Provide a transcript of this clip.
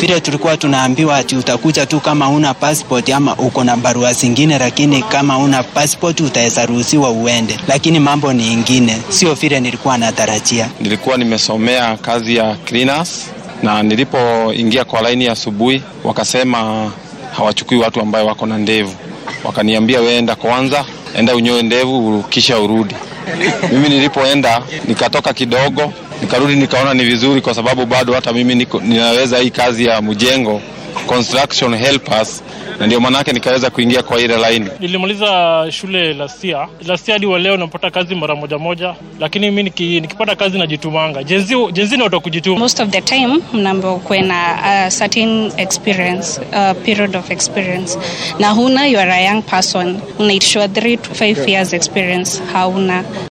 vile tulikuwa tunaambiwa ati utakuja tu kama una passport ama uko na barua zingine, lakini kama una passport utaweza ruhusiwa uende, lakini mambo ni ingine, sio vile nilikuwa natarajia. Nilikuwa nimesomea kazi ya cleaners na nilipoingia kwa laini asubuhi wakasema hawachukui watu ambayo wako na ndevu. Wakaniambia wewe enda kwanza, enda unyoe ndevu kisha urudi. Mimi nilipoenda nikatoka kidogo, nikarudi nikaona ni vizuri, kwa sababu bado hata mimi niko, ninaweza hii kazi ya mjengo construction helpers, na ndio maanake nikaweza kuingia kwa ile laini. Nilimaliza shule last year. Last year hadi wa leo napata kazi mara moja moja, lakini mimi niki, nikipata kazi najitumanga. Jenzi jenzi ni watu wa kujituma. Most of the time mnaambiwa kuwe na a certain experience, a period of experience, na huna, you are a young person, unaitishwa 3 to 5 years experience, hauna